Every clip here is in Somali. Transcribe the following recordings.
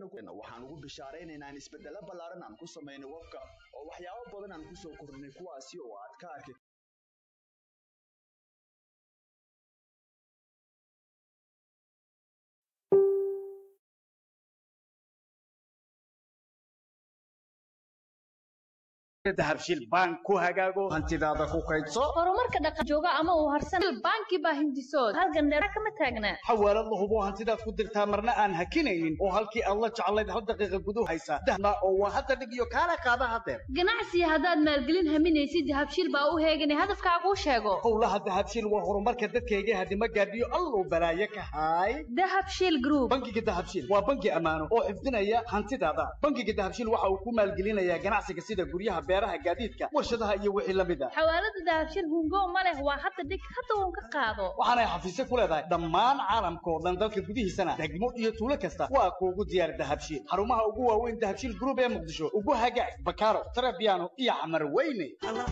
waxaan ugu bishaaraynaynaa in isbeddelo ballaaran aan ku samaynay webka oo waxyaabo badan aan kusoo kordhinay kuwaasi oo aad ka arki dahabshil bank ku hagaago hantidaada ku kaydso horumarka dhaqan jooga ama uu harsan banki baa hindisood halgan dheera kama taagna xawaalad la hubo hantidaad ku dirtaa marna aan hakinaynin oo halkii aad la jeclayd hal daqiiqa gudu haysa dahna oo waa hadda dhig iyo kaala qaada hadeer ganacsi haddaad maalgelin haminaysid dahabshiil baa u heegan hadafkaaguu sheego howlaha dahabshiil waa horumarka dadkayga hadima gaadhiyo alluu balaaye ka haay dahabshiil group bankiga dahabshiil waa banki ammaano oo xifdinaya hantidaada bankiga dahabshiil waxa uu ku maalgelinayaa ganacsiga sida guryaha beeraha gaadiidka warshadaha iyo wixii la mid a xawaalada dahabshiil hungo ma leh waa hadda dhig hadda uun ka qaado waxaanay xafiisyo ku leedahay dhammaan caalamka oo dhan dalka gudihiisana degmo iyo tuulo kasta waa kuugu diyaar dahabshiil xarumaha ugu waaweyn dahabshiil group ee muqdisho ugu hagaag bakaaro tarabiano iyo xamar weyne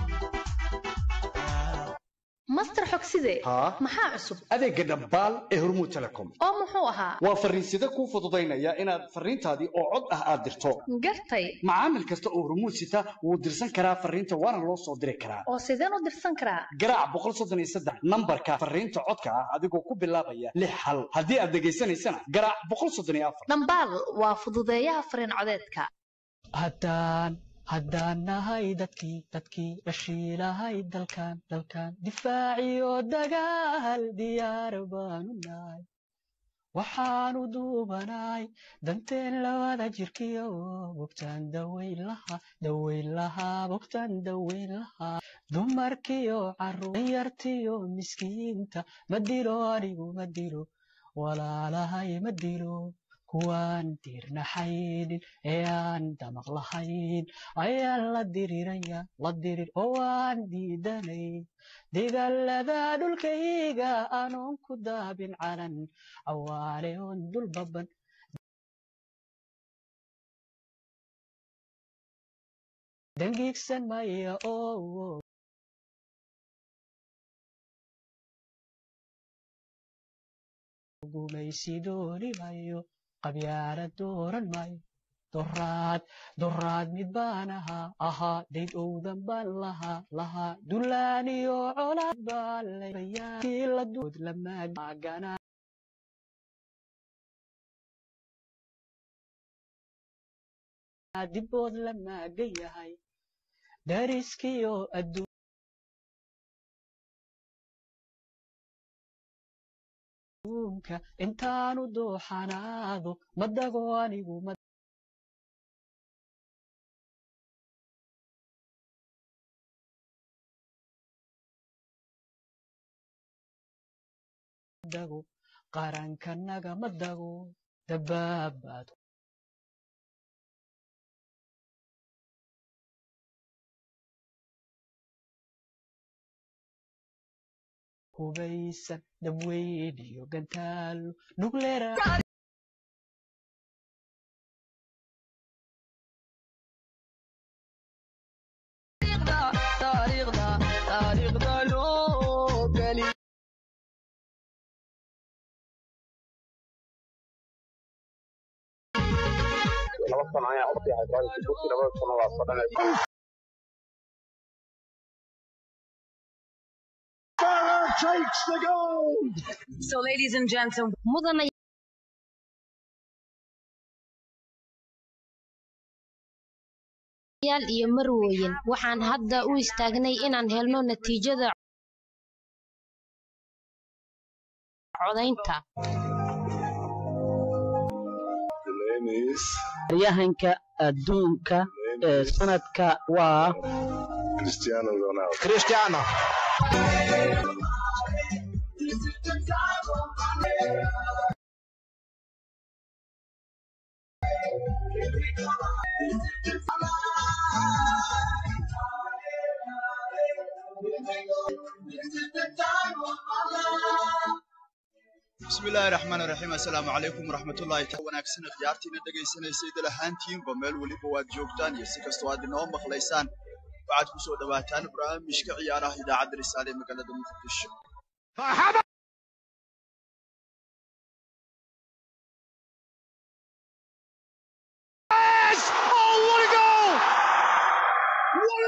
master xogside haa maxaa cusub adeega dhambaal ee hormuud telecom oo muxuu ahaa waa fariinsida kuu fududaynaya inaad fariintaadii oo cod ah aad dirto gartay macaamil kasta oo hormuud sita wuu dirsan karaa fariinta waana loo soo diri karaa oo sideen u dirsan karaa garaac boqol soddon iyo saddex nambarka fariinta codka ah adigoo ku bilaabaya lix hal haddii aad dhegaysanaysana garaac boqol soddon iyo afar dhambaal waa fududeeyaha fariin codeedka haddaan haddaan nahay dadkii dadkii dhashiilahay dalkan dalkan difaaciyo dagaal diyaar baanu nahay waxaanu duubanahay danteen labada jirkiyo bogtaan daweyn lahaa daweyn lahaa bogtaan daweyn lahaa dumarkiyo carruuryartiyo miskiinta ma dilo anigu ma dilo walaalahay ma dilo kuwaan diirnaxaynin ee aan damaq lahayn ayaan la diriraya la dirir oo aan diidanayn digallada dhulkayga anoon ku daabin calan cawaale oon dul baban dangiigsan maya oo gumaysi dooni mayo qabyaala dooran maayo doraad doraad mid baan ahaa ahaa dayd owdan baan lahaa lahaa dulaaniyo colaad baan layaaladood lamaagana dibood la maagan yahay dariskiyo adduun intaanu dooxanaado madago anigu madago qarankanaga madago dabaabaad hubaysan dabweyn iyo gantaalo nuclear laba sano ayaa u fiihay baadisi burti labada sano waa fadhanaysa So, ladies and gentlemen, mudana yaal iyo marwooyin waxaan hadda u istaagnay inaan helno natiijada codaynta yahanka adduunka ee sanadka waa Cristiano Ronaldo cristiano bismillaahi raxmaani raxiim assalaamu calaykum waraxmatullaahi taala wanaagsan khiyaartiina dhegaysanaysa idil ahaantiinba meel weliba waad joogtaan iyo si kastoo aad inoo maqlaysaan waxaad ku soo dhowaataan barnaamijka ciyaaraha idaacadda risaale ee magaalada muqdisho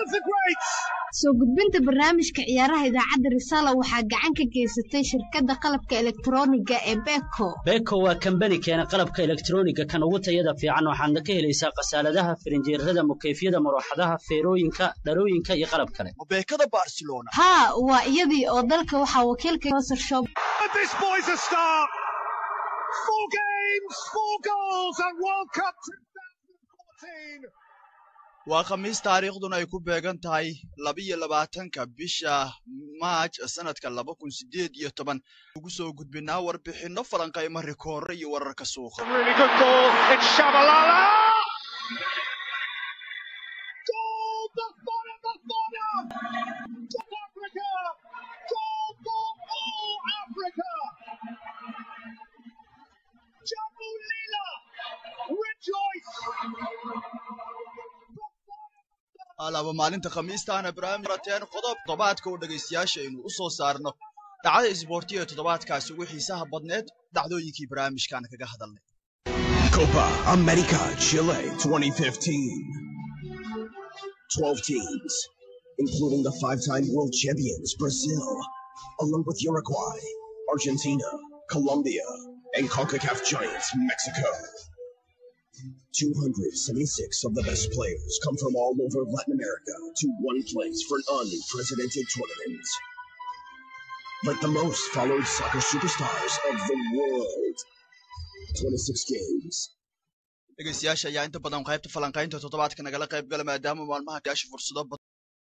soo gudbinta barnaamijka ciyaaraha idaacadda risaala waxaa gacan ka geysatay shirkadda qalabka elektrooniga ee beko beko waa kambani keena qalabka elektrooniga kan ugu tayada fiican waxaadna ka helaysaa khasaaladaha firinjeerada mukeyfyada marooxadaha feerooyinka dhalooyinka iyo qalab kale beekada barcelona haa waa iyadii oo dalka waxaa wakiilka Wasser Shop This boy's a star. Four games, four goals, and World Cup 2014. waa khamiis taariikhduna ay ku beegan tahay labiyo labaatanka bisha maaj sanadka laba kun sideed iyo toban ugu soo gudbinaa warbixinno falanqaymo rikoore iyo wararka suuqa Really good ball. It's Shabalala. Goal, Bafana, Bafana. South Africa. Goal for all Africa. Jambu Lila. Rejoice. alaaba maalinta khamiistaana barnaamijrateen qodob toddobaadka oo dhegaystayaasha aynu u soo saarno dhacda isboortiga ee toddobaadkaasi ugu xiisaha badneed dhacdooyinkii barnaamijkan kaga hadalnay Copa America Chile 2015. 12 teams, including the five time world champions Brazil, along with Uruguay, Argentina, Colombia, and CONCACAF giants Mexico. 276 of the best players come from all over Latin America to one place for an unprecedented tournament. Like the most followed soccer superstars of the world. 26 games. dhegaystayaasha ayaa inta badan qaybta falanqaynta toddobaadka nagala qayb gala maadaama maalmaha gaasha fursado badan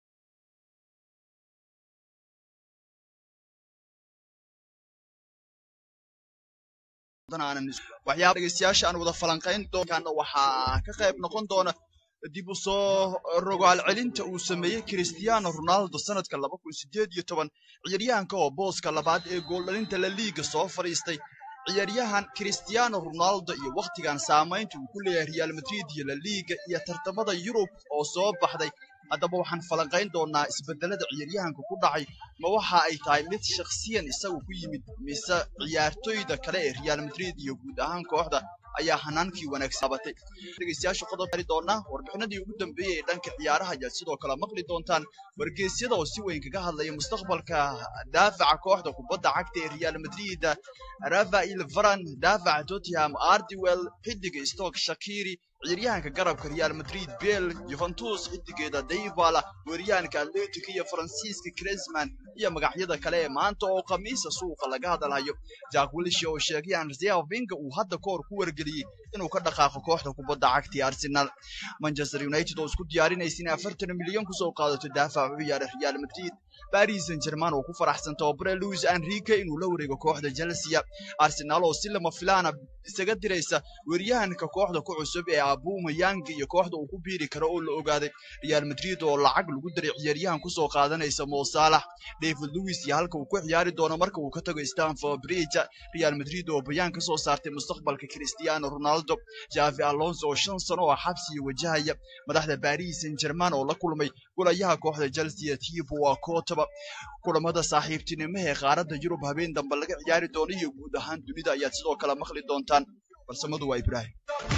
aanan waxyaaba dhegaystayaasha aan wada falanqayn doonkaana waxaa ka qayb noqon doona dib u soo rogaal celinta uu sameeyey cristiano ronaldo sanadka laba kun sideed iyo toban ciyaaryahanka oo booska labaad ee gooldhalinta la liiga soo fadhiistay ciyaaryahan cristiano ronaldo iyo wakhtigan saamaynta uu ku leeyahay real madrid iyo la liiga iyo tartamada yurub oo soo baxday haddaba waxaan falanqayn doonaa isbedelada ciyaaryahanka ku dhacay ma waxa ay tahay mid shakhsiyan isagu ku yimid mise ciyaartoyda kale ee real madrid iyo guud ahaan kooxda ayaa hanaankii wanaagsabatay dhegaystayaasha qodob ari doonaa warbixinadii ugu dambeeyey ee dhanka ciyaaraha ayaad sidoo kale maqli doontaan wargeysyada oo si weyn kaga hadlaya mustaqbalka daafaca kooxda kubadda cagta ee real madrid rafael varan daafaca tottenham ardiwell xidiga stoke shakiri ciyaaryahanka garabka real madrid bel juventus xidigeeda dayvala weeryahanka atletic iyo faransiiska cresman iyo magacyada kale ee maanta oo khamiisa suuqa laga hadalhayo jack wilshe oo sheegay anrzea vinga uu hadda kahor ku wargeliyey inuu ka dhaqaaqo kooxda kubadda cagta ee arsenal manchester united oo isku diyaarinaysa inay afartan milyan kusoo qaadato daafaca u ciyaara real madrid paris saint german oo ku faraxsan tababare louis enrique inuu la wareego kooxda chelsea arsenal oo si lama filaana isaga diraysa weeryahanka kooxda ku cusub ee abuma yang iyo kooxda uu ku biiri karo oo la ogaaday real madrid oo lacag lagu daray ciyaaryahan kusoo qaadanaysa mo salah david louis iyo halka uu ku ciyaari doono marka uu ka tago stanford bridge real madrid oo bayaan ka soo saartay mustaqbalka cristiano ronaldo javi alonso oo shan sano oo xabsiya wajahaya madaxda paris saint german oo la kulmay golayaha kooxda chelsea tibo waa kootaba kulamada saaxiibtinimo ee qaaradda yurub habeen dambe laga ciyaari doono iyo guud ahaan dunida ayaad sidoo kale maqli doontaan balsamadu waa ibraahim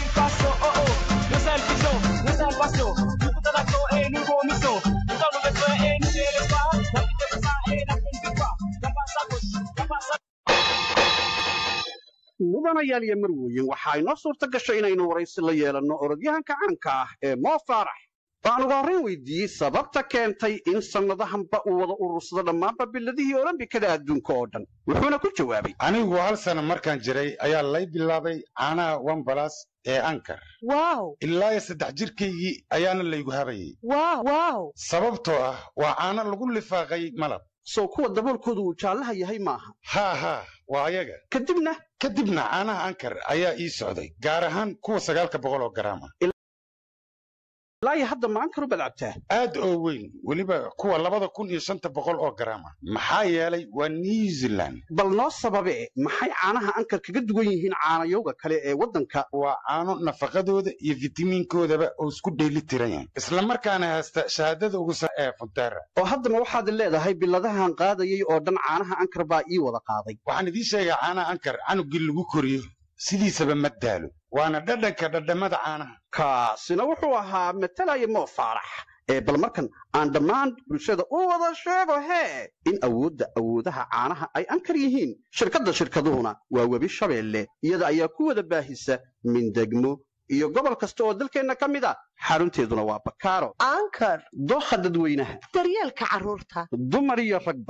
mudanayaal iyo marweyn waxaa inoo suurta gashay inaynu waraysi la yeelanno orodyahanka caanka ah ee moo faarax waxaan uga horrayn weydiiyey sababta keentay in sannadahanba uu wada urursado dhammaanba biladihii olombikada adduunka oo dhan wuxuuna ku jawaabay anigu hal sana markaan jiray ayaa lay bilaabay caanaha wambalas ee ankar ilaa iyo saddex jirkaygii ayaana laygu habayay sababtoo ah waa caano lagu lifaaqay malab sow kuwa daboolkoodu uu jaallaha yahay maaha haa haa waa ayaga kadibna kadibna caanaha ankar ayaa ii socday gaar ahaan kuwa sagaalka boqol oo garaam ah ilaa iyo hadda ma ankar u badcabtaa aad oo weyn weliba kuwa labada kun iyo shanta boqol oo garaam ah maxaa yeelay waa new zealand bal noo sababe maxay caanaha ankar kaga duwan yihiin caanayowga kale ee waddanka waa caano nafaqadooda iyo fitamiinkoodaba oo isku dheeli tiran yahay islamarkaana haysta shahaadada ugu sare ee funtera oo haddana waxaad leedahay biladahan qaadayay oo dhan caanaha ankar baa ii wada qaaday waxaan idiin sheegaa caanaha ankar canugii lagu koriyo sidiisaba ma daalo waana dhadhanka dhadhamada caanaha kaasina wuxuu ahaa matalaya moo faarax ee bal markan aan dhammaan bulshada u wada sheego hee in awoodda awoodaha caanaha ay ankar yihiin shirkadda shirkaduhuna waa webi shabeelle iyada ayaa ku wada baahisa mindegmo iyo gobol kasta oo dalkeenna ka mid a xarunteeduna waa bakaaro ankar dooha dadweynaha daryeelka carruurta dumar iyo ragba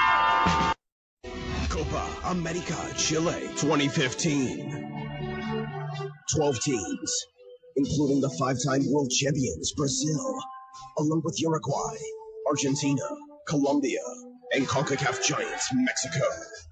Copa America Chile 2015. 12 teams, including the five time world champions Brazil, along with Uruguay, Argentina, Colombia, and CONCACAF giants Mexico.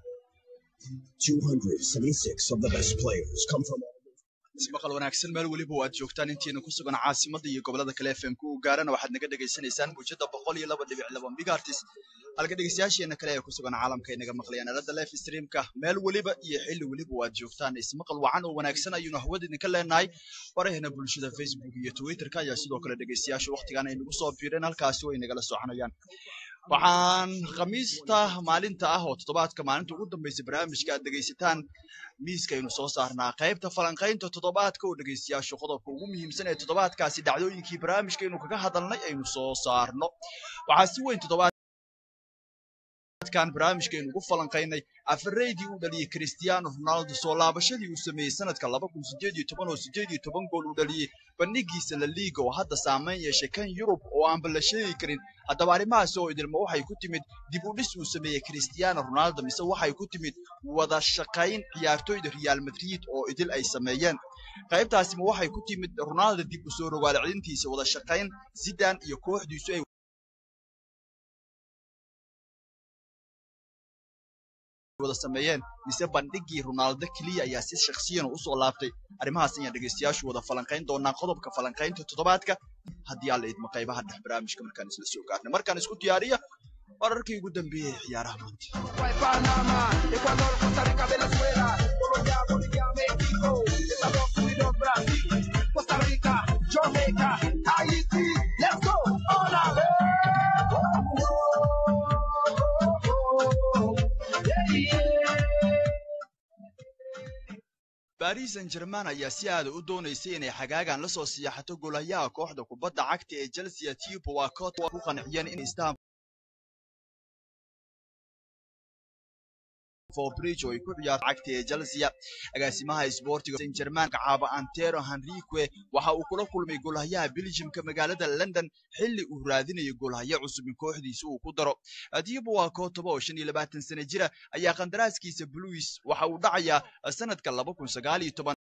276 of the best players come from maqal wanaagsan meel weliba waad joogtaan intiina ku sugan caasimada iyo gobolada kale fm-ku u gaarana waxaad naga dhegaysanaysaan muujada boqol iyo laba dhibic laba megaartis halka dhegeystayaasheena kale ee ku sugan caalamka ay naga maqlayaan aalada life streamka meel weliba iyo xilli weliba waad joogtaan ismaqal wacan oo wanaagsan ayuunu hawada idinka leenahay baraheena bulshada facebook iyo twitterka ayaa sidoo kale dhegeystayaasha waqtigan ay nagu soo biireen halkaasi way nagala soconayaan waxaan khamiista maalinta ah oo toddobaadka maalinta ugu dambaysa barnaamijka aad dhegaysataan miiskaynu soo saarnaa qaybta falanqaynta toddobaadka oo dhegaystayaashu qodobka ugu muhiimsan ee toddobaadkaasi dhacdooyinkii barnaamijkaynu kaga hadalnay aynu soo saarno waxaa si weyn toddobaadkan barnaamijkaynu ugu falanqaynay afareydii uu dhaliyey cristiano ronaldo soo laabashadii uu sameeyey sanadka laba kun sideed iyo toban oo sideed iyo toban gool uu dhaliyey bandhigiisa la liiga oo hadda saameyn yeeshay kan yurub oo aanba la sheegi karin haddaba arrimahaasi oo idilma waxay ku timid dib u dhis uu sameeyey cristiano ronaldo mise waxay ku timid wada shaqayn ciyaartoyda real madrid oo idil ay sameeyeen qaybtaasima waxay ku timid ronaldo dib u soo rogaal celintiisa wada shaqayn zidan iyo kooxdiisu ay wada sameeyeen mise bandhigii ronaldo keliya ayaa si shakhsiyan usoo laabtay arrimahaas ayaan dhegaystayaashu wada falanqayn doonaa qodobka falanqaynta toddobaadka haddii aan la idmo qaybaha dhex barnaamijka markaan isla soo gaarnay markaan isku diyaariya wararkii ugu dambeeyey ee ciyaaraha maanta baris san german ayaa si aada u doonaysay inay xagaagan la soo siyaaxato golayaha kooxda kubadda cagta ee chelsea tipo waa koot ku qanciyeen in istaan bridge oo ay ku ciyaarto cagta ee chelsea agaasimaha isboortiga saint german kacaaba antero henrique waxa uu kula kulmay golhayaha belgiumka magaalada london xilli uu raadinayo golhayo cusub in kooxdiisa uu ku daro dibo waa kootoba oo shan iyo labaatan sano jira ayaa qandaraaskiisa bluis waxa uu dhacayaa sanadka laba kun sagaal iyo toban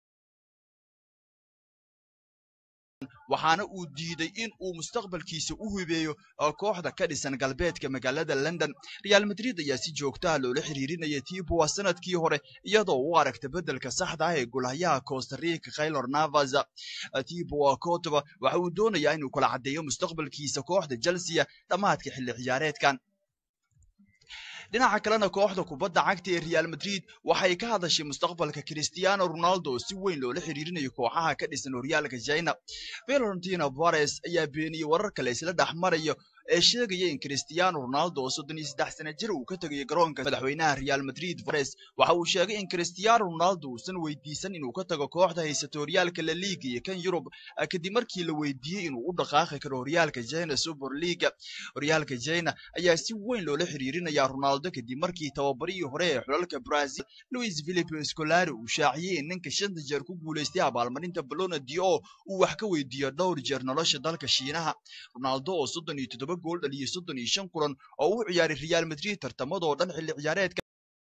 waxaana uu diiday in uu mustaqbalkiisa u hubeeyo kooxda ka dhisan galbeedka magaalada london real madrid ayaa si joogtaha loola xiriirinaya tiboa sanadkii hore iyadoo u aragta beddelka saxda ah ee golhayaha costarica kaylor navas tiboa kotoba waxa uu doonayaa inuu kala caddeeyo mustaqbalkiisa kooxda chelsea dhammaadka xilli ciyaareedkan dhinaca kalena kooxda kubadda cagta ee real madrid waxay ka hadashay mustaqbalka cristiano ronaldo oo si weyn loola xiriirinayo kooxaha ka dhisan horyaalka china valentina vares ayaa beeniyey warar kale isla dhex marayo ee sheegaya in cristiano ronaldo oo soddon iyo saddex sana jir uu ka tegayo garoonka madaxweynaha real madrid vares waxa uu sheegay in cristiano ronaldo uusan weydiisan inuu ka tago kooxda haysato horyaalka la liga iyo kan yurub kadib markii la weydiiyey inuu u dhaqaaqi karo horyaalka china super leaga horyaalka china ayaa si weyn loola xiriirinaya ronaldo kadib markii tababarihii hore ee xulalka brazil louis philipe scolari uu shaaciyey in ninka shanta jeer ku guulaystay abaalmarinta balona dio uu wax ka weydiiyo dhowr jeer nolosha dalka shiinaha ronaldo oo soddon iyo toddoba gool dhaliyey soddon iyo shan kulan oo u ciyaaray real madrid tartamadoo dhan xilli ciyaareedka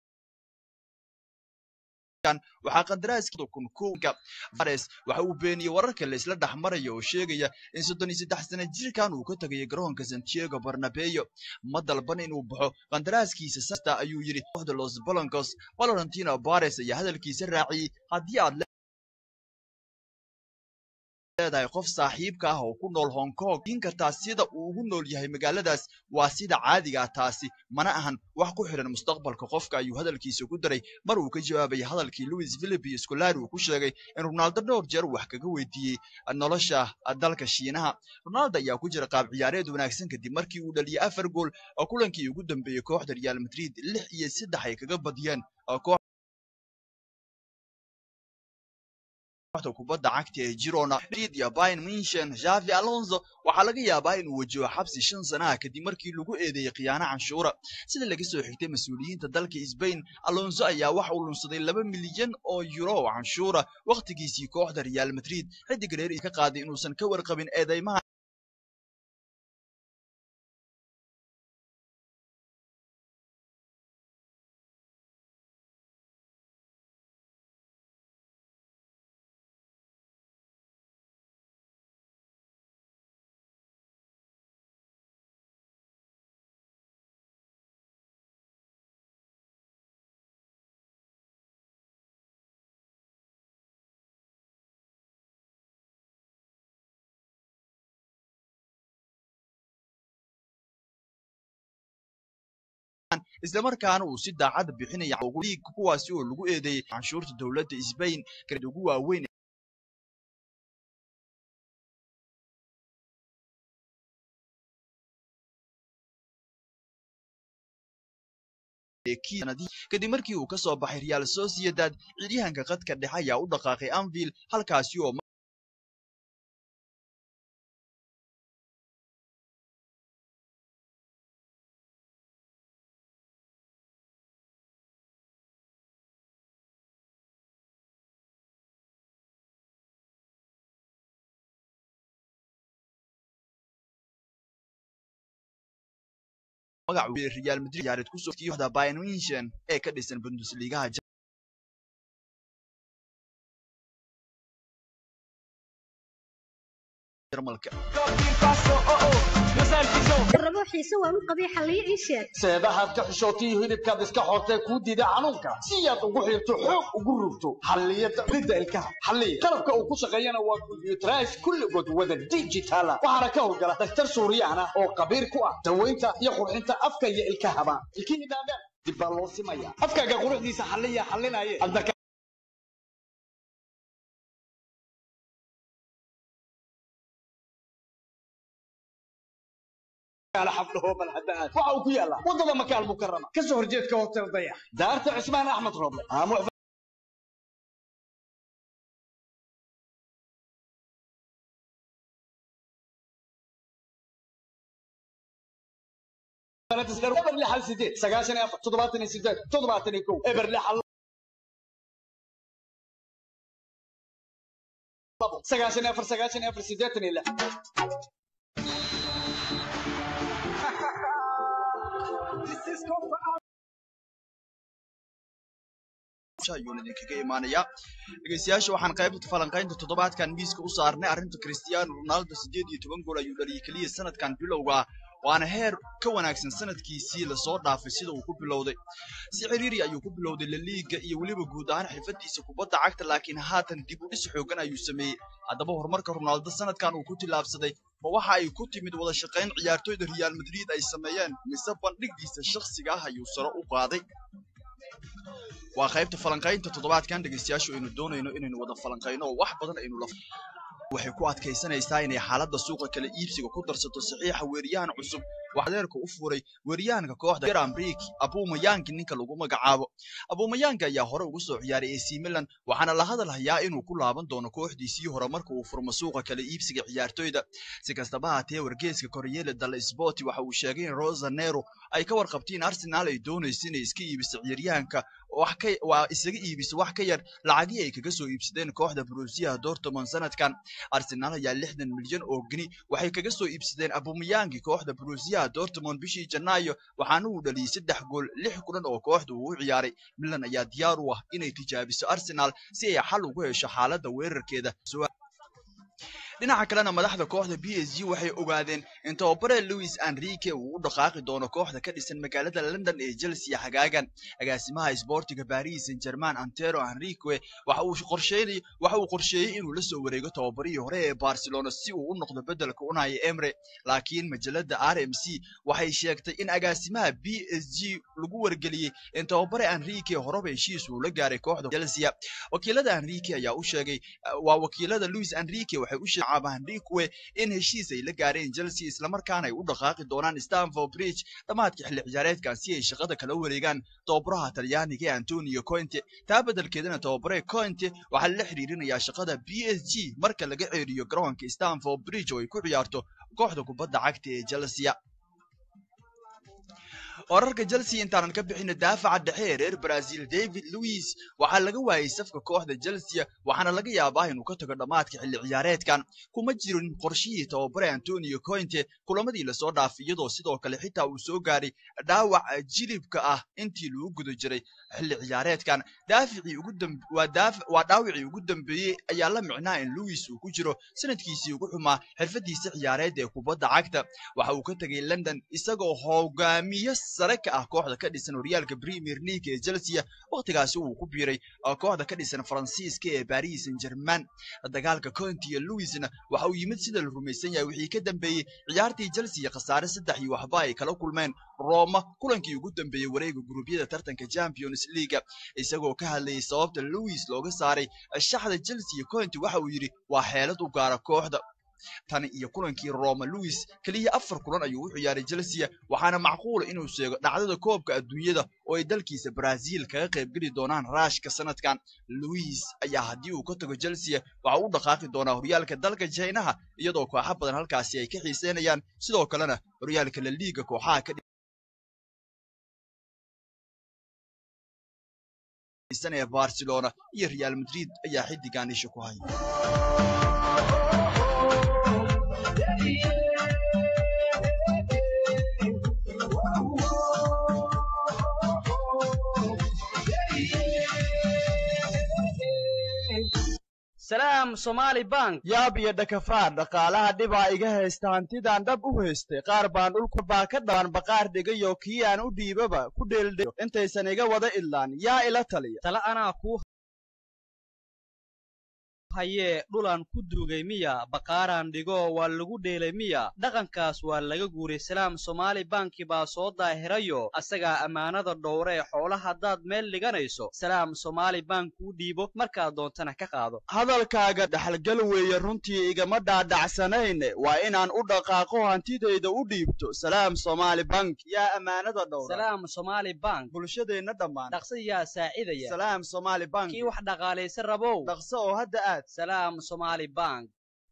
waxaa qandaraaska kun kowga vares waxa uu beeniyey wararka la isla dhex maraya oo sheegaya in soddon iyo saddex sana jirkan uu ka tagayo garoonka santiago barnabeo ma dalban inuu baxo qandaraaskiisa sasta ayuu yidhi kooxda los balancos valentino vares ayaa hadalkiisa raaciyey haddii aad leedahay qof saaxiibka ah oo ku nool hong kong in kartaa sida uu ugu nool yahay magaaladaas waa sida caadigaa taasi mana ahan wax ku xidhan mustaqbalka qofka ayuu hadalkiisa ku daray mar uu ka jawaabayay hadalkii louis philip iyo scolari uu ku sheegay in ronaldo dhowr jeer wax kaga weydiiyey nolosha dalka shiinaha ronaldo ayaa ku jira qaab ciyaareed wanaagsan kadib markii uu dhaliyey afar gool oo kulankii ugu dambeeyey kooxda real madrid lix iyo saddex ay kaga badiyeen kooxda kubadda cagta ee Girona Madrid iyo Bayern Munchen Xavi Alonso waxaa laga yaabaa inuu wajaho xabsi shan sano ah kadib markii lagu eedeeyay khiyaano canshuura sida laga soo xigtay mas-uuliyiinta dalka Spain Alonso ayaa waxa uu lunsaday laba milyan oo euro oo canshuura waqtigiisii kooxda Real Madrid xidig reer ka qaaday inuusan ka warqabin eedeymaha islamarkaana uu si daacad bixinaya liig kuwaasi oo lagu eedeeyay canshuurta dowladda Spain kala ugu waaweyn kadib markii uu ka soo baxay Real Sociedad ciidahanka qadka dhexe ayaa u dhaqaaqay Anfield halkaasi oo magac Real Madrid ciyaareed ku soo kooxda Bayern Munchen ee ka dhisan Bundesliga Jarmalka rabo xiise waa u qabay xalliyo ii sheeg seedahaad ka xishootay iyo hilibkaad iska xortay kuu diida xanuunka si aad ugu xirto xoog ugu rugto xalliyada ridda ilkaha xalliya qalabka uu ku shaqeeyana waa computerized kulligood wada digitala waxaana ka howlgala daktar suuriyaan ah oo khabiir ku ah daweynta iyo qurxinta afka iyo ilkahaba ilkihii dhaadheer dib baa loo simaya afkaaga quruxdiisa xalliya xallinaye waxa uu ku yaalaa wadada makaal mukarama kasoo horjeedka hotel dayax daarta cismaan axmed roble eber lixal sideed sagaashan iyo afar toddobaatan iyo sideed toddobaatan iyo kow eber lixal sagaashan iyo afar sagaashan iyo afar sideetan iyo lix ayuuna idinkaga imaanayaa dhegeystayaasha waxaan qaybta falanqaynta toddobaadkan miiska u saarnay arrinta cristiano ronaldo siddeed iyo toban gool ayuu dhaliyay keliya sanadkan bilowga waana heer ka wanaagsan sanadkiisii lasoo dhaafay sida uu ku bilowday si ciriiri ayuu ku bilowday laliiga iyo weliba guud ahaan xirfadiisa kubadda cagta laakiin haatan dib u dhis xoogan ayuu sameeyey haddaba horumarka ronaldo sanadkan uu ku tillaabsaday ma waxa ay ku timid wada shaqayn ciyaartoyda real madrid ay sameeyeen mise bandhigdiisa shakhsiga ah ayuu sare u qaaday waa qaybta falanqaynta toddobaadkan dhegeystayaashu aynu doonayno inaynu wada falanqayno oo wax badan aynu la waxay ku adkaysanaysaa inay xaaladda suuqa kala iibsiga ku darsato saxiixa weeriyahan cusub wax adeerka u furay weeriyahanka kooxda Granbrik Abumayangi ninka lagu magacaabo Abumayangi ayaa hore ugu soo ciyaaray AC Milan waxaana la hadal hayaa inuu ku laaban doono kooxdiisii hore marka uu furmo suuqa kala iibsiga ciyaartoyda si kastaba haatee wargeyska Corriere dello Sport waxa uu sheegay in Rosa Nero ay ka warqabtiin Arsenal ay doonayso inay iska iibiso ciyaaryahanka wax ka waa isaga iibiso wax ka yar lacagii ay kaga soo iibsadeen kooxda Borussia Dortmund sanadkan Arsenal ayaa 60 milyan oo gini waxay kaga soo iibsadeen Abumayangi kooxda Borussia Dortmund bishii Janaayo waxaana uu dhaliyay saddex gool lix kulan oo kooxdu uu u ciyaaray Milan ayaa diyaar u ah inay tijaabiso Arsenal si ay xal ugu hesho xaaladda weerarkeeda dhinaca kalena madaxda kooxda b s g waxay ogaadeen in tababare louis enrique uu u dhaqaaqi doono kooxda ka dhisan magaalada london ee chelsea xagaagan agaasimaha isboortiga paris saint germain antero enrique waxa uu qorsheynay waxa uu qorsheeyey inuu la soo wareego tababarihii hore ee barcelona si uu u noqdo bedelka unaya emre laakiin majalada r m c waxay sheegtay in agaasimaha b s g lagu wargeliyey in tababare enrique horeba heshiis uu la gaaray kooxda chelsea wakiilada enrique ayaa u sheegay waa wakiilada louis enrique waxay u sheegay cabandikwe in heshiis ay la gaareen chelsea islamarkaana ay u dhaqaaqi doonaan stanford bridge dhammaadka xilli ciyaareedkan si ay shaqada kala wareegaan tababaraha talyaaniga ee antonio conte taa beddelkeedana tababare conte waxaa la xiriirinayaa shaqada b s g marka laga ceeriyo garoonka stanford bridge oo ay ku ciyaarto kooxda kubadda cagta ee chelsea wararka chelsea intaanan ka bixina daafaca dhexe ee reer brazil david louis waxaa laga waayey safka kooxda chelsea waxaana laga yaabaa inuu ka tago dhammaadka xilli ciyaareedkan kuma jirin qorshihii tababare antonio cointe kulamadii lasoo dhaafay iyadoo sidoo kale xitaa uu soo gaaray dhaawac jilibka ah intii lagu guda jiray xilli ciyaareedkan daaficii ugu waa dhaawicii ugu dambeeyey ayaa la micnaa in louis uu ku jiro sanadkiisii ugu xumaa xirfadiisa ciyaareed ee kubadda cagta waxa uu ka tegay london isagoo hogaamiye sare ka ah kooxda ka dhisan horyaalka premier league ee chelsea wakhtigaasi uu ku biiray kooxda ka dhisan faransiiska ee paris saint germain dagaalka conti iyo louisna waxa uu yimid sida la rumaysan yahay wixii ka dambeeyey ciyaartii chelsea khasaare saddex iyo waxba ay kala kulmeen roma kulankii ugu dambeeyey wareega guruubyada tartanka champions league isagoo ka hadlayay sababta louis looga saaray shaxda chelsea iyo conti waxa uu yidhi waa xeelad u gaara kooxda tan iyo kulankii roma louis keliya afar kulan ayuu u ciyaaray chelsea waxaana macquula inuu sheego dhacdada koobka adduunyada oo ay dalkiisa brazil kaga qaybgeli doonaan raashka sanadkan louis ayaa haddii uu ka tago chelsea waxa u dhaqaaqi doonaa horyaalka dalka jinaha iyadoo kooxa badan halkaasi ay ka xiiseynayaan sidoo kalena horyaalka la liiga kooxaha ka dhisan ee barcelona iyo real madrid ayaa xiddigan isha ku haya salaam somaali bank yaab iyo dhakafaa dhaqaalaha dhibaa iga haysta hantidaan dhab u haystay qaar baan dhulka baa ka dhaban baqaar dhigayo kii aan u dhiibaba ku dheeldheyo intaysan iga wada idlaan yaa ila taliya tala anaa kuu hayee dhulaan ku duugay miya baqaaraan dhigo waa lagu dheelay miya dhaqankaas waa laga guuray salaam somaali banki baa soo daahirayo asagaa ammaanada dhowre ee xoola haddaad meel dhiganayso salaam somaali bank kuu dhiibo markaad doontana ka qaado hadalkaaga dhaxalgal weeye runtii igama dhaadhacsanayne waa inaan u dhaqaaqo hantidayda u dhiibto salaam somaali bank yaa ammaanada dhowra salaam somaali bank bulshadeenna dhammaan dhaqso yaa saacidaya salaam somaali bank kii wax dhaqaalaysan rabow dhaqso oo hadda aad salaam somaali bank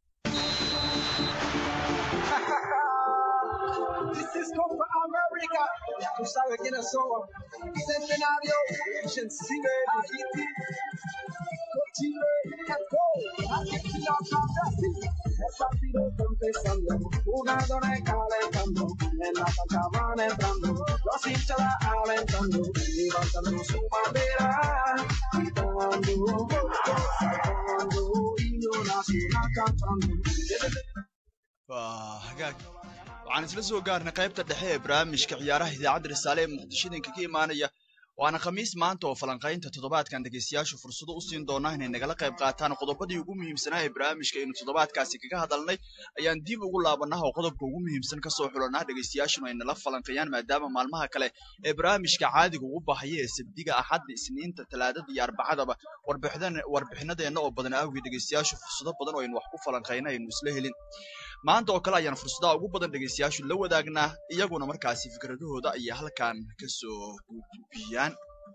This is Copa America. Tú sabes quiénes somos. Centenario, Chile, Haiti, Chile, let's go. Argentina, Brasil. El partido está empezando. Jugadores calentando. En la cancha van entrando. Los hinchas la alentando. Levantando su bandera. Gritando, saltando. Himno nacional cantando. waa hagaag waxaan isla soo gaarnay qaybta dhexe ee barnaamijka ciyaaraha idaacadda risaale ee muqdishadinka ka imaanaya waana khamiis maanta oo falanqaynta toddobaadkan dhegaystayaashu fursado u siin doonaa inay nagala qayb qaataan qodobadii ugu muhiimsanaa ee barnaamijka aynu toddobaadkaasi kaga hadalnay ayaan dib ugu laabanaa oo qodobka ugu muhiimsan kasoo xulanaa dhegaystayaashuna ay nala falanqeeyaan maadaama maalmaha kale ee barnaamijka caadiga ugu baxaya ee sabdiga axadda isniinta talaadada iyo arbacadaba warbixinadeenna oo badan awgii dhegaystayaashu fursado badan oo aynu wax ku falanqayna aynu isla helin maanta oo kale ayaan fursadaha ugu badan dhegaystayaashu la wadaagnaa iyaguna markaasi fikradahooda ayay halkan kasoo gudbiyaan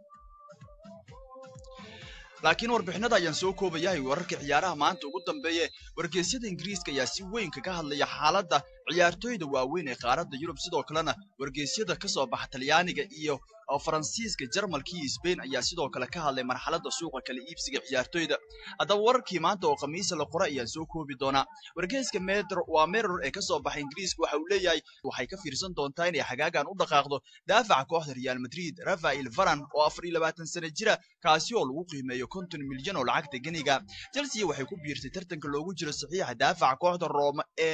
laakiin warbixinada ayaan soo koobayahay wararka ciyaaraha maanta ugu dambeeye wargeysyada ingiriiska ayaa si weyn kaga hadlaya xaaladda ciyaartooyda waaweyn ee qaaradda yurub sidoo kalena wargeysyada kasoo baxa talyaaniga iyo faransiiska jarmalka iyo sbain ayaa sidoo kale ka hadlay marxaladda suuqa kala iibsiga ciyaartooyda haddaba wararkii maanta oo khamiisa la qora ayaan soo koobi doonaa wargeyska medr waa meror ee kasoo baxa ingiriiska waxa uu leeyahay waxay ka fiirsan doontaa inay xagaagan u dhaqaaqdo daafaca kooxda real madrid rafael varan oo afar iyo labaatan sano jira kaasi oo lagu qiimeeyo konton milyan oo lacagta geniga chelsea waxay ku biirtay tartanka loogu jiro saxiixa daafaca kooxda rooma ee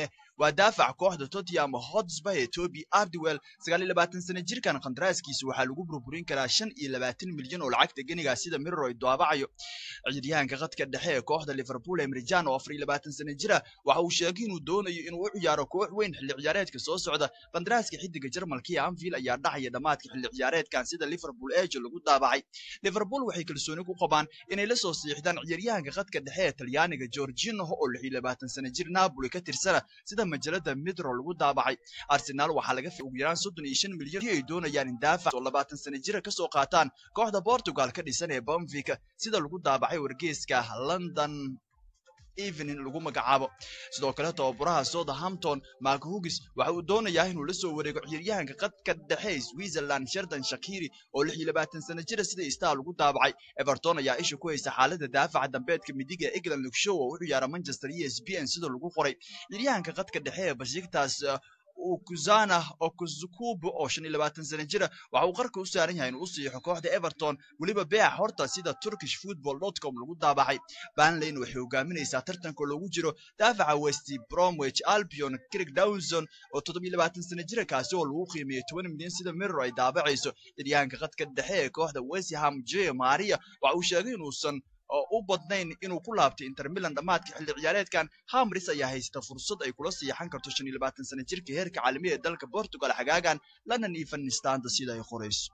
waa daafac kooxda tottenham hotspur ee toby abdiwell sagaal iyo labaatan sano jirkan qandaraaskiisa waxaa lagu burburin karaa shan iyo labaatan milyan oo lacagta geniga sida mirror ay daabacayo ciyaaryahanka khadka dhexe ee kooxda liverpool emrijan oo afar iyo labaatan sano jira waxa uu sheegay inuu doonayo inuu u ciyaaro koox weyn xilli ciyaareedka soo socda qandaraaska xidiga jarmalka ee anfield ayaa dhacaya dhammaadka xilli ciyaareedkan sida liverpool ege lagu daabacay liverpool waxay kalsooni ku qabaan inay la soo siixdaan ciyaaryahanka khadka dhexe ee talyaaniga georgino oo lix iyo labaatan sano jir napoli ka tirsana sida majalada midro lagu daabacay arsenal waxaa laga ugu yaraan soddon iyo shan milyan ay doonayaan in daafac oo labaatan sano jira kasoo qaataan kooxda portugal ka dhisan ee benfica sida lagu daabacay wargeyska london evening lagu magacaabo sidoo kale tababaraha southampton mark hugis waxa uu doonayaa inuu la soo wareego ciyaaryahanka qadka dhexe switzerland sherdan shakiri oo lix iyo labaatan sano jira sida star lagu daabacay everton ayaa isha ku haysa xaalada daafaca dambeedka midiga ee england lugshow oo u ciyaara manchester e s b n sida lagu qoray ciyaaryahanka qadka dhexe ee bashiktas ukuzana okuzukubo oo shan iyo labaatan sano jira waxa uu qarka u saaran yahay inuu u siixo kooxda everton weliba beeca horta sida turkish football com lagu daabacay banlane waxay hogaaminaysaa tartanka loogu jiro daafaca west bromwich albion craig dawson oo toddobiyo labaatan sano jira kaasi oo lagu qiimeeyey toban milyan sida mirror ay daabacayso ciyaaryahanka qadka dhexe ee kooxda westham j maria waxa uu sheegay inuusan oo u badnayn inuu ku laabtay inter milan dhammaadka xilli ciyaareedkan hamris ayaa haysta fursad ay kula siixan karto shan iyo labaatan sano jirka heerka caalamiya ee dalka portugal xagaagan london iyo fanistaanta sida ay qorayso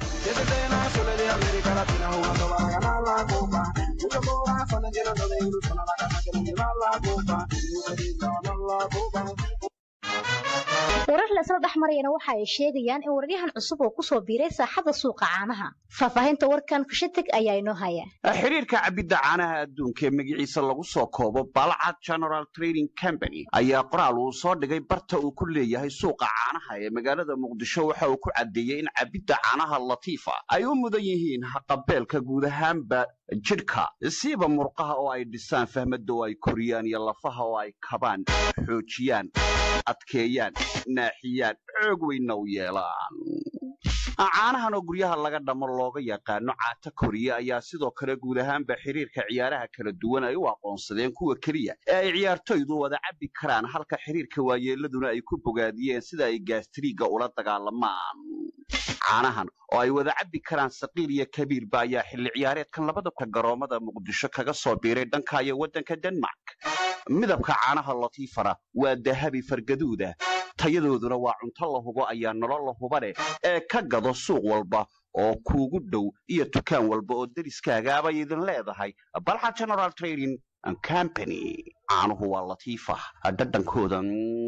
warar lasla dhex marayana waxa ay sheegayaan in wararyahan cusub oo kusoo biiray saaxada suuqa caanaha faahfaahinta warkan kushatig ayaa inoo haya xiriirka cabidda caanaha adduunka ee magaciisa lagu soo koobo balcad general trading company ayaa qoraal uu soo dhigay barta uu ku leeyahay suuqa caanaha ee magaalada muqdisho waxa uu ku caddeeyey in cabidda caanaha latiifa ay u mudan yihiin haqabeelka guud ahaanba jidhka siiba murqaha oo ay dhisaan fahmadda oo ay koriyaan iyo lafaha oo ay kabaan xoojiyaan adkeeyaan naaxiyaan xoog weynna u yeelaan caanahan oo guryaha laga dhamo looga yaqaano caata koriya ayaa sidoo kale guud ahaanba xiriirka ciyaaraha kala duwan ay u aqoonsadeen kuwa keliya ee ay ciyaartoydu wada cabbi karaan halka xiriirka waayeeladuna ay ku bogaadiyeen sida ay gaastriiga ula dagaalamaan caanahan oo ay wada cabbi karaan saqiir iyo kabiirba ayaa xilli ciyaareedkan labada garoomada muqdisho kaga soo biiray dhanka iyo waddanka denmark midabka caanaha latiifana waa dahabi fargaduuda tayadooduna waa cunto la hubo ayaa nolol la huba leh ee ka gado suuq walba oo kuugu dhow iyo dukaan walba oo deriskaagaabay idin leedahay balxa general trading company caanuhu waa latiifa dhadhankooda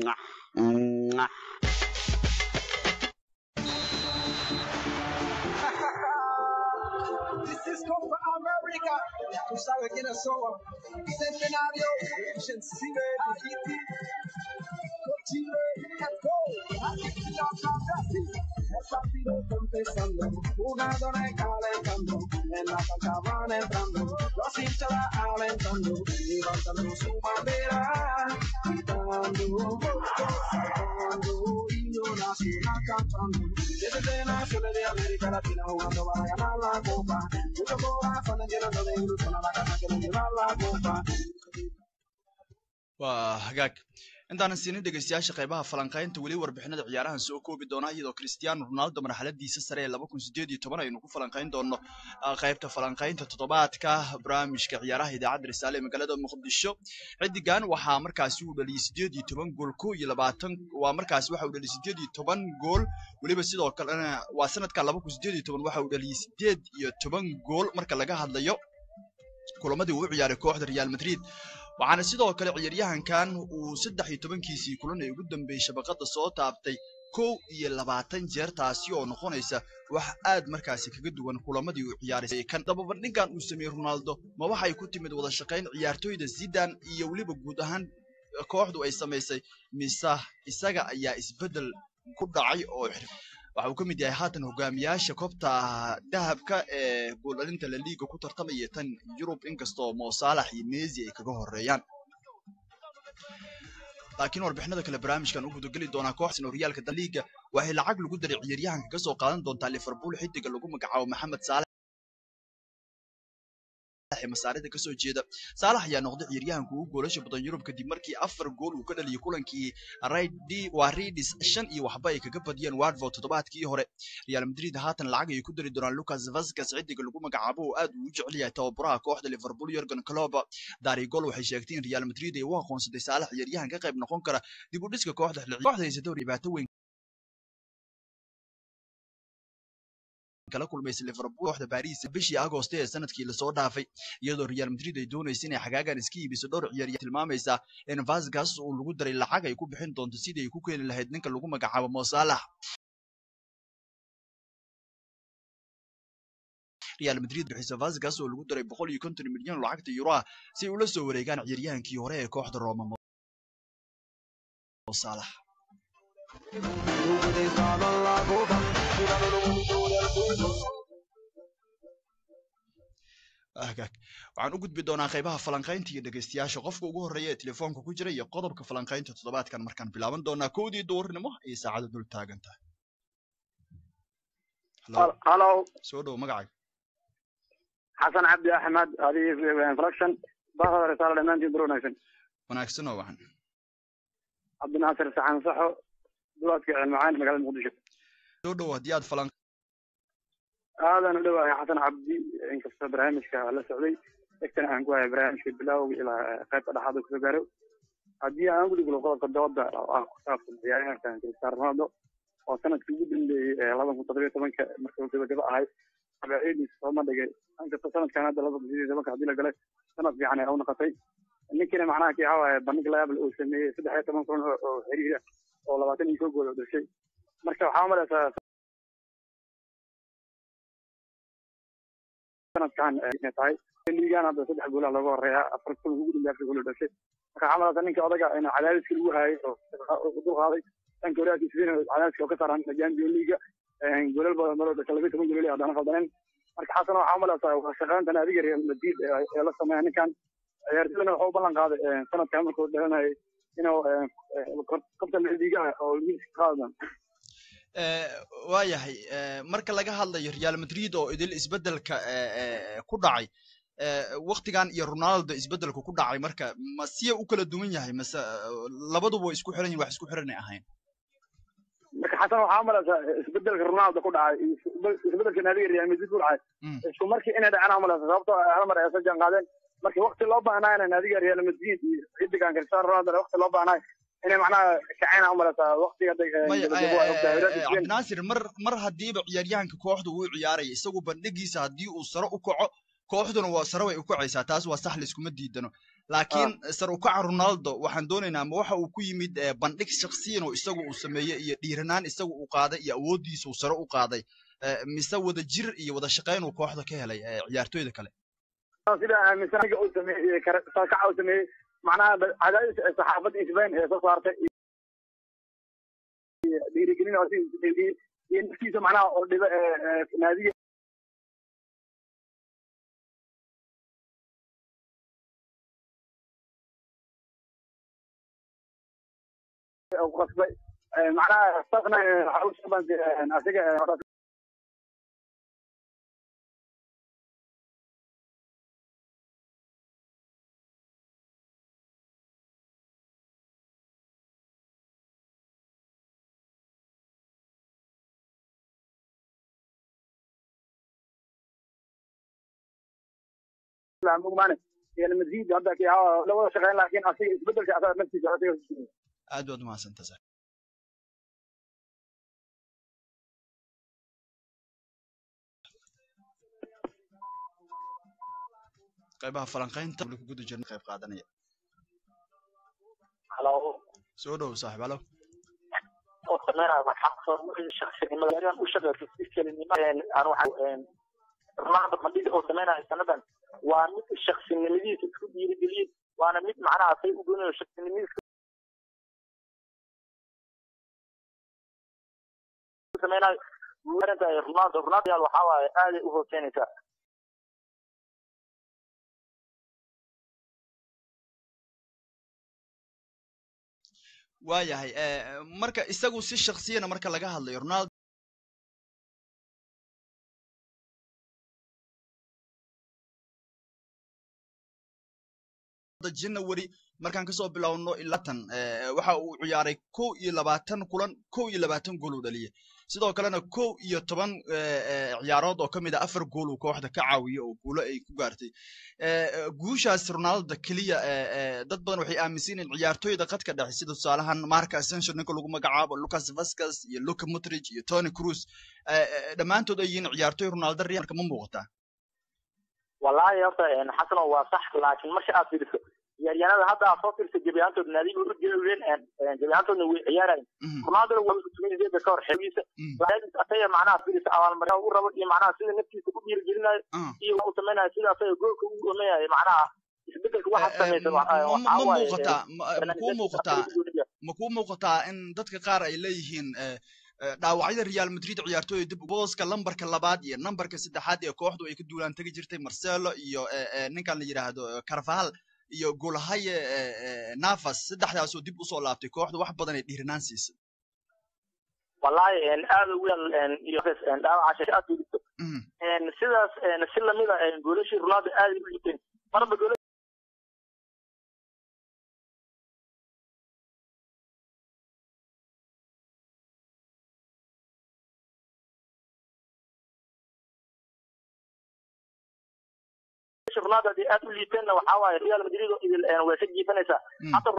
This is Copa America. Tú sabes quiénes somos. Centenario, Shensibe, Hiti, Cochile, let's go. Argentina, Brasil. El partido está empezando. Jugadores calentando. En la cancha van entrando. Los hinchas la alentando. Levantando su bandera. Gritando, saltando. Himno nacional cantando. Desde naciones de América Latina jugando para ganar la copa. Muchos corazones llenando de ilusión a la casa que nos lleva la copa. waa hagaag intaanan siinin dhegeystayaasha qaybaha falanqaynta weli warbixinada ciyaarahan soo koobi doonaa iyadoo cristiano ronaldo marxaladiisa sare ee laba kun sideed iyo toban aynu ku falanqayn doono qaybta falanqaynta toddobaadka barnaamijka ciyaaraha idaacadda risaale ee magaalada muqdisho xidigan waxaa markaasi uu dhaliyay sideed iyo toban gool ko iyo labaatan waa markaasi waxa uu dhaliyay sideed iyo toban gool weliba sidoo kalena waa sanadka laba kun sideed iyo toban waxa uu dhaliyay sideed iyo toban gool marka laga hadlayo kulamadii uu u ciyaaray kooxda real madrid waxaana sidoo kale ciyaaryahankan uu saddex iyo tobankiisii kulan ee ugu dambeeyey shabaqada soo taabtay kow iyo labaatan jeer taasi oo noqonaysa wax aad markaasi kaga duwan kulamadii uu ciyaaray kan dababandhinkan uu sameeyey ronaldo ma waxay ku timid wada shaqayn ciyaartoyda zidan iyo weliba guud ahaan kooxdu ay samaysay mise isaga ayaa isbeddel ku dhacay oo waxa uu ka mid yahay haatan hogaamiyaasha koobta dahabka ee gooldhalinta laliiga ku tartamaya tan yurub inkastoo mosaalax iyo mesi ay kaga horeeyaan laakiin warbixinada kale barnaamijkan u gudageli doonaa kooxsan horyaalka daliiga waxay lacag lagu daray ciyaaryahanka kasoo qaadan doontaa liverpool xidiga lagu magacaabo maxamed saalex ee masaarida kasoo jeeda saalax ayaa noqday ciyaaryahanka ugu goolasha badan yurub kadib markii afar gool uu ka dhaliyay kulankii waa ridis shan iyo waxba ay kaga badiyeen watford toddobaadkii hore real madrid haatan lacag ay ku dari doonaan lucas vasquez xidiga lagu magacaabo oo aad uu u jecel yahay tababaraha kooxda liverpool yorgan klopp darigol waxay sheegtay in real madrid ay u aqoonsatay saalax ciyaaryahan ka qayb noqon kara dib u dhiska kooxda kooxda haysata dhibaato weyn kala kulmaysa liverpool kooxda baris bishii agoosto ee sanadkii lasoo dhaafay iyadoo real madrid ay doonaysa inay xagaagan iska iibiso dhowr ciyaaryahan tilmaamaysa in vasgas uu lagu daray lacag ay ku bixin doonto sidii ay ku keeni lahayd ninka lagu magacaabo mo saalax real madrid bixisa vasgas oo lagu daray boqol iyo konton milyan lacagta yuroa si ay ula soo wareegaan ciyaaryahankii hore ee kooxda roma mo saalax hagaag waxaan u gudbi doonaa qaybaha falanqaynta iyo dhegeystayaasha qofka ugu horreeya ee telefoonka ku jira iyo qodobka falanqaynta toddobaadkan markaan bilaaban doonaa kowdii duurnimo iyo saacada dul taagan tahay halo soo dhow magacaaga xasan cabdi axmed adi production bahda risaalo dhammaantiin dur wanaagsan wanaagsan oo wacan cabdinaasir saxan saxo duwaadka cilmacaan magaalada muqdisho soo dhow haddii aad falan aadan u dhowahay xasan cabdi inkastoo barnaamijka la socday egtana aan ku hayay barnaamijka bilowga ilaa qaybta dhexaad uu kasoo gaaro haddii aan gudi gulo qodobka dooda oo ah ku saabsan ciyaaryahankan cristiano ronaldo oo sanadkii ugu dambeeyey laban kun toddobiyo tobanka marka uu gabagaba ahay abaciidis sooma dhigay inkastoo sanadkan hadda laba kun sideed tobanka haddii la galay sanad fiican ay u noqotay ninkina macnaha kii waxaa waaye bandhig layaable uu sameeyey saddex iyo toban kun oo xiriira oo labaatan iyo koo gool oo dhashay marka waxaa umalaysaa sanadkan inay tahay liigan hadda saddex goolaha looga horeeya afar kun ugu dambeya afar gool oo dhashay marka waxaa umalaysaa ninka odaga in cadaadiska lagu hayay oo dul qaaday dhanka walaadkiisa cadaadiska oo ka saaran champion leaga goolal badan maloo dhashay labiyo toban gool haddana qaldaneen marka xasan waxaa umalaysaa shaqayntan adiga real madrid ee la sameeya ninkan ciyaartoydana wuxuu u ballan qaaday sanadkan markuu dhalanayay inuu kabtan liiga oo liiska qaadan waayahay marka laga hadlayo real madrid oo idil isbedelka ku dhacay waktigan iyo ronaldo isbedelka ku dhacay marka ma siya u kala duwan yahay mase labaduba way isku xiran yihin wax isku xiranay ahayn marka xasan waxaa umalaysaa isbedelka ronaldo ku dhacay isbedelka naadiga real madrid ku dhacay isku markii inay dhaceen umalaysa sababtoo hal mar ay soo jaan qaadeen markii wakti loo baahnaa in naadiga real madrid iyo xidigan cristiano ronaldo wakti loo baahnaa inay macnaha kacayna umalaysaa waktiga cabdinaasir mar mar haddiiba ciyaaryahanka kooxda uu ciyaaraya isagu bandhigiisa haddii uu sare u kaco kooxduna waa sare way u kacaysaa taas waa sax layskuma diidano laakiin sare u kaca ronaldo waxaan doonaynaa ma waxa uu ku yimid bandhig shaksiyan oo isagu uu sameeyey iyo dhiiranaan isagu uu qaaday iyo awooddiisa uu sare u qaaday mise wada jir iyo wada shaqayn uu kooxda ka helay ciyaartoyda kale sida aaminsaniga uu sameeyey kaca uu sameeyey macnaha cadaadis saxaafadda isbayn ee soo saartay dhiirigelin iyo naftiisa macnaha oo dhiba naadiga qasbay macnaha saqna waxa u shabanti asiga mugmaane real madrid hadda la wada shaqeyn laakiin asiga isbedelka asaga naftiisa asiga aad baad umahadsanta sax qaybaha falanqaynta ku guda jirna qayb qaadanaya halo soo dhow saaxib halo bandhiga oo samaynayo sanadan waa mid shaksinimadiisa isku dhiirigeliyey waana mid macnaha say u doonayo shaksinimadiisa samaynayo ronaldo ronaldo waxaa waaye aaday u hooseynaysaa waayahay marka isagu si shaksiyana marka laga hadlayo ronaldo hadda january markaan kasoo bilowno ilaa tan eh, waxa uu ciyaaray kow iyo labaatan kulan kow iyo labaatan gool uu dhaliyay sidoo kalena kow iyo toban eh, eh, ciyaarood oo ka mid a afar gool uu kooxda ka caawiyo oo guulo ay ku gaartay Eh, eh, guushaas ronaldo keliya eh, eh, dad badan waxay aaminsan yihiin ciyaartooyda khadka dhexe sida tusaalahan marka ascension ninka lagu magacaabo lucas vasquez iyo luka modric iyo tony cruz eh, eh, dhammaantood ay yihiin ciyaartooy ronaldo real marka ma muuqataa wallaahi horta een, xasano waa sax laakiin marka aad fiiriso ciyaaryahanada hadda aad soo fiirso gebi ahaantood naadiga u jeedeen gebi ahaantoodna way ciyaarayin ronaldona waa tumideeda ka hor xeegiisa laakiin asaga macnaha fiiriso abaalmarin u rabo iyo macnaha sida naftiisa ku dhiirigelinayo iyo waxa uu samaynayo sida asaga goolka u dhameeyayo macnaha isbedelka waxa samaysa ma ma muuqataa ma- ma kuu muuqataa ma kuu muuqataa in dadka qaar ay leeyihiin eh, eh, dhaawacyada real madrid ciyaartooyda dib booska lambarka labaad iyo nambarka saddexaad ee kooxdu ay ka duulaan tegi jirtay marcelo iyo eh, eh, ninkan la yidhaahdo eh, carvajal iyo golahaye eh, eh, navas saddexdaasoo dib usoo laabtay kooxdu wax badan ay dhiirinaan siisay wallaahi een, aad ugu yal een, iyo een, dhaawaca shaki aad fiiriso een, sidaas een, si lamida een, goolashii ronaldo aad ay u liiteen marba gool ronaldo haddii aad u liiteenna waxaa waaye real madrid oo idil een, way ka jiifanaysaa hata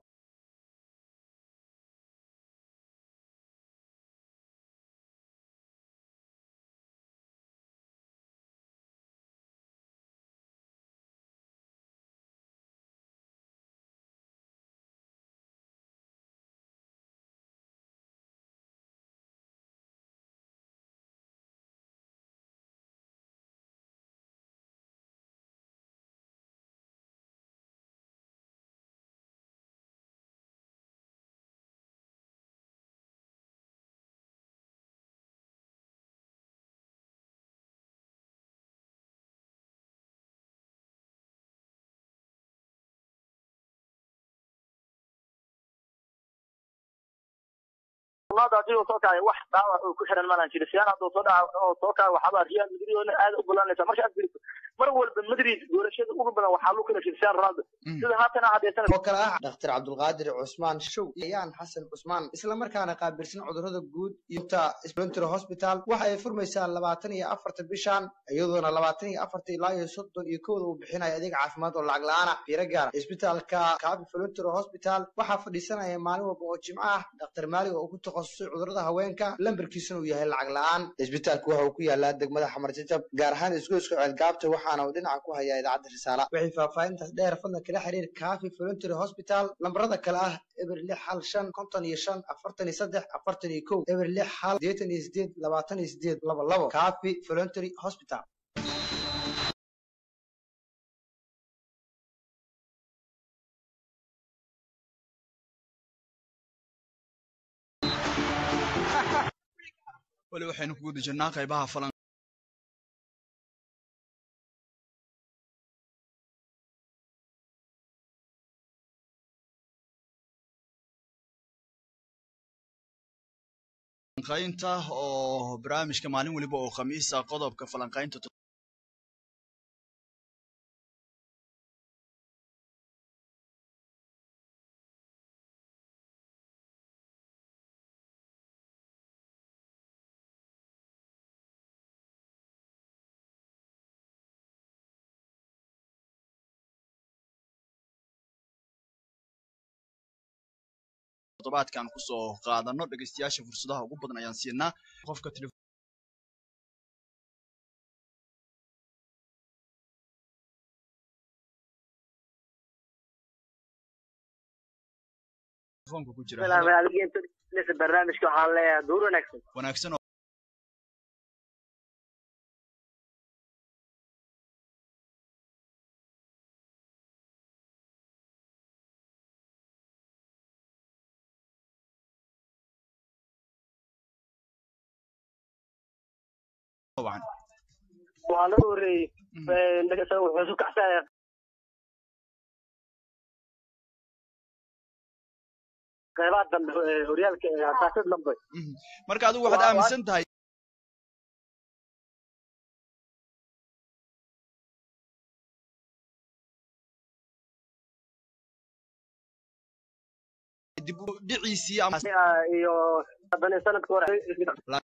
ronaldo haddii uu soo kacay wax dhaawac uu ku xiran malan jiri siyan hadduu soo dhaca oo soo kacay waxaaba real madrid oo aad u golanaysa marka aad fiiriso mar walba madrid goolashada ugu badan waxaa lagu kala cristiano ronaldo sida haatan hadeesan oo kale ah dhakhtar cabdulqaadir cusmaan show ayaan xasan cusmaan islamarkaana qaabilsan cudurrada guud iyo ta splintero hospital waxa ay furmaysaa labaatan iyo afarta bishan iyadoona labaatan iyo afarta ilaa iyo soddon iyo kowda uu bixinayo adeeg caafimaad oo lacag la-aan ah fiiro gaara isbitaalka kaabi flintero hospital waxaa fadhiisanaya maalin walba oo jimco ah dhakhtar maalig oo ku takhasusay cudurrada haweenka lambarkiisuna uu yahay lacag la-aan isbitaalku waxa uu ku yaalaa degmada xamarjajab gaar ahaan isgoyska ceelgaabta waxaana uu dhinaca ku hayaa idaacadda risaala wixii faahfaahintaas dheer fadlan kala xiriir kaafi voluntary hospital lambarada kale ah eber lix hal shan konton iyo shan afartan iyo saddex afartan iyo kow eber lix hal sideetan iyo sideed labaatan iyo sideed laba labo kaafi voluntary hospital weli waxaynu ku guda jirnaa qaybaha falan falanqaynta oo barnaamijka maalin weliba oo khamiisa qodobka falanqaynta toddobaadkan kusoo qaadano dhegeystayaasha fursadaha ugu badan ayaan siinaa qofka tele telefoonka ku jira barnaamijka waxaan leeyahay duur wanaagsan wanaagsan oo طبعا waa la horeeyey wuxuu isu kacsaya qeybaha dambe ee horyaalka ee asaasad dambe marka adigu waxaad aaminsan tahay dib u dhiciisii ama iyo haddana sanadka hore